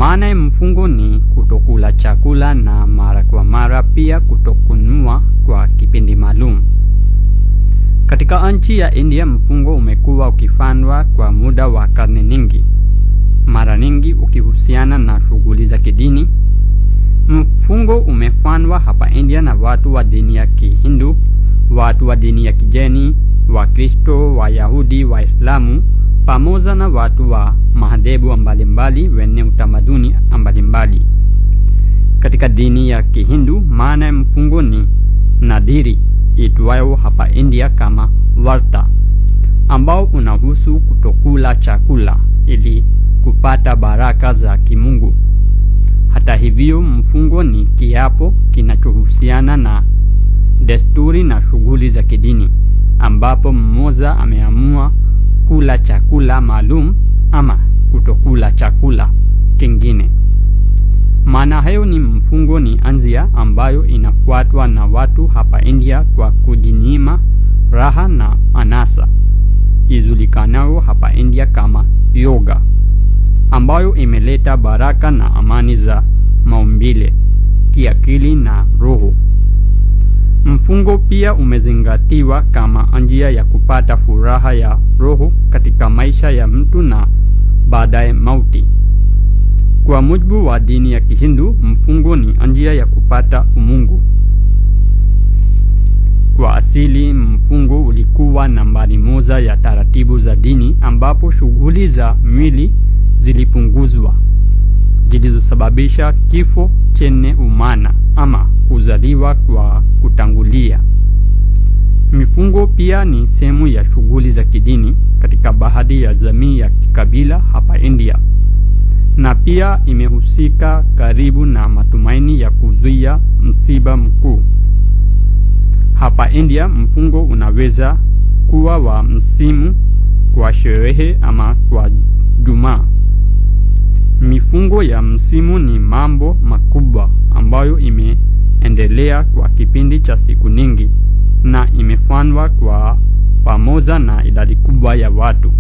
Maana ya mfungo ni kutokula chakula na mara kwa mara pia kutokununua kwa kipindi maalum. Katika nchi ya India mfungo umekuwa ukifanywa kwa muda wa karne nyingi, mara nyingi ukihusiana na shughuli za kidini. Mfungo umefanywa hapa India na watu wa dini ya Kihindu, watu wa dini ya Kijeni, Wakristo, Wayahudi, Waislamu pamoja na watu wa madhehebu mbalimbali wenye utamaduni mbalimbali. Katika dini ya Kihindu maana ya mfungo ni nadhiri itwayo hapa India kama varta, ambao unahusu kutokula chakula ili kupata baraka za kimungu. Hata hivyo, mfungo ni kiapo kinachohusiana na desturi na shughuli za kidini, ambapo mmoja ameamua kula chakula maalum ama kutokula chakula kingine. Maana hayo ni mfungo ni anzia ambayo inafuatwa na watu hapa India kwa kujinyima raha na anasa ijulikanayo hapa India kama yoga, ambayo imeleta baraka na amani za maumbile, kiakili na roho. Mfungo pia umezingatiwa kama njia ya kupata furaha ya roho katika maisha ya mtu na baadaye mauti. Kwa mujibu wa dini ya Kihindu, mfungo ni njia ya kupata umungu. Kwa asili, mfungo ulikuwa nambari moja ya taratibu za dini ambapo shughuli za mwili zilipunguzwa zilizosababisha kifo chenye umana ama kuzaliwa kwa kutangulia. Mifungo pia ni sehemu ya shughuli za kidini katika baadhi ya jamii ya kikabila hapa India na pia imehusika karibu na matumaini ya kuzuia msiba mkuu. Hapa India mfungo unaweza kuwa wa msimu, kwa sherehe ama kwa Jumaa. Mifungo ya msimu ni mambo makubwa ambayo imeendelea kwa kipindi cha siku nyingi na imefanywa kwa pamoja na idadi kubwa ya watu.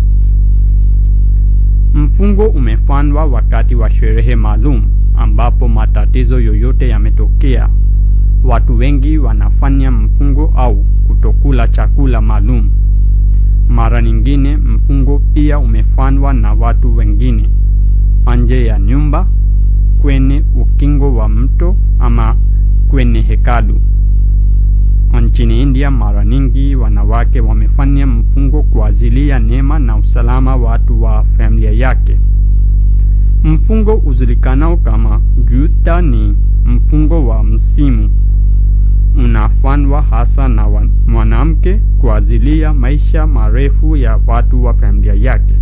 Mfungo umefanywa wakati wa sherehe maalum ambapo matatizo yoyote yametokea. Watu wengi wanafanya mfungo au kutokula chakula maalum. Mara nyingine mfungo pia umefanywa na watu wengine nje ya nyumba, kwenye ukingo wa mto ama kwenye hekalu. Nchini India mara nyingi wanawake wamefanya mfungo kwa ajili ya neema na usalama watu wa familia yake. Mfungo ujulikanao kama Juta ni mfungo wa msimu, unafanywa hasa na mwanamke kwa ajili ya maisha marefu ya watu wa familia yake.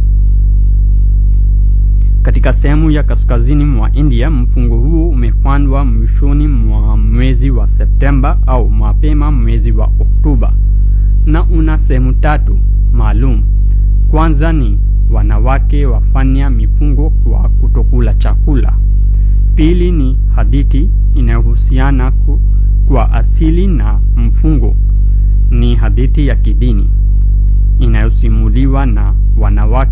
Katika sehemu ya kaskazini mwa India, mfungo huu umefanywa mwishoni mwa mwezi wa Septemba au mapema mwezi wa Oktoba na una sehemu tatu maalum. Kwanza ni wanawake wafanya mifungo kwa kutokula chakula. Pili ni hadithi inayohusiana kwa asili na mfungo, ni hadithi ya kidini inayosimuliwa na wanawake